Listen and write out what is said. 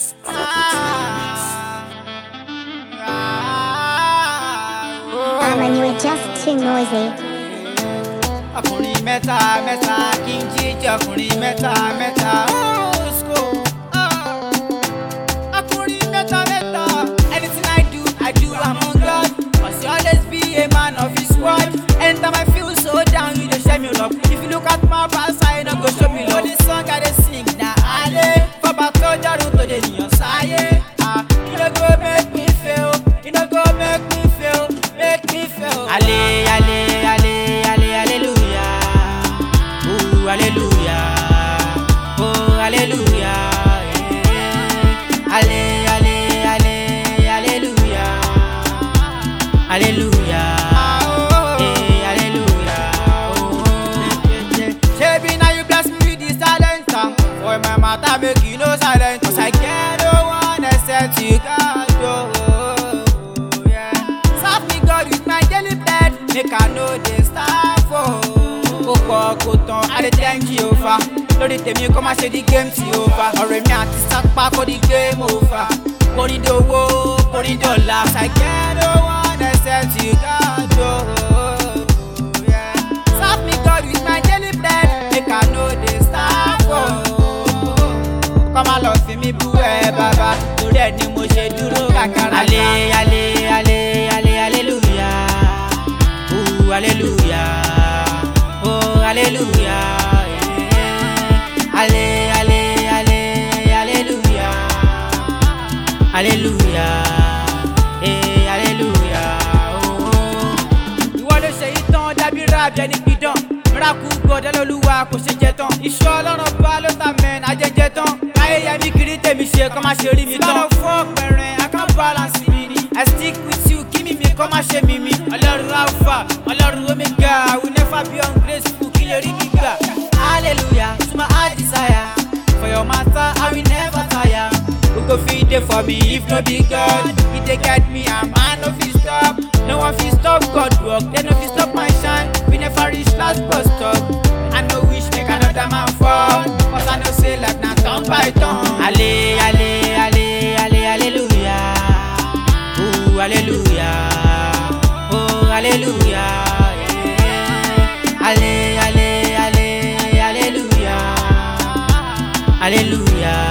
Ah, man, you were just too noisy. ọkùnrin mẹ́ta mẹ́ta kí n jíjẹ ọkùnrin mẹ́ta mẹ́ta. Osko. Ah. ọkùnrin mẹ́ta mẹ́ta. anything I do I do among God. must always be a man of his word. anytime I feel so down you dey share me love. if you look at my past I no go show me love. the song I dey sing na ale. fọba tó jọrùn tó dey nìyàn sáyé. Ah, e no go make me fail. e no go make me fail. make me fail. ale ale ale ale hallelujah. Ooh, hallelujah. Oh, hallelujah. Yeah. Ale, ale, ale, hallelujah. Hallelujah. Eh, hallelujah. Oh. Shebi now you bless me with this talent. ah. For my matter make you no silent. Cause I get no one except you, God. Oh, yeah. Serve me God with my daily bread. Make I know they starve for. Kó pọ̀ kó tán, I dey thank Jehovah. Lórí tèmi kó má ṣe di game ti over. Ọ̀rẹ́ mi àti sápá kó di game over. Kórin dowó, kórin dọ̀la. Cause I get no one except you, God. Oh, yeah. Serve me God with my daily bread. Make I know they starve for kọ́ máa lọ fi mí bú ẹ bàbá torí ẹ ni mo ṣe dúró kàkàrà. ale ale ale ale aleluya ooh aleluya oh aleluya yeah. ale ale ale aleluya aleluya eh aleluya oh ìwọ ló ṣe yìí tán dábí rábẹ ní gbìdán mìíràkù gbọdọ lọlúwa kò ṣe jẹ tán iṣu ọlọ́run bá ló ta mẹ́rin ajẹjẹ tán láyé yẹmi kiri tèmi ṣe kọ́ máa ṣe rí mi tán. lọ́dọ̀ fún ọ̀pẹ̀rẹ̀ i can balance mi ni i stick with you kí mímí kọ́ máa ṣe mímí. ọlọ́run alpha ọlọ́run omega i will never be ungrateful kí lè rí mi gbà. hallelujah to my heart desire for your matter i will never tire. who go fit dey for me if no be god he dey guide me and man no fit stop no one fit stop god work dem no fit stop my shine we never reach last bus stop i no wish make another man fall cause i know say life na turn by turn. ale ale ale ale hallelujah ooh hallelujah oh hallelujah yeah. ale ale ale hallelujah hallelujah.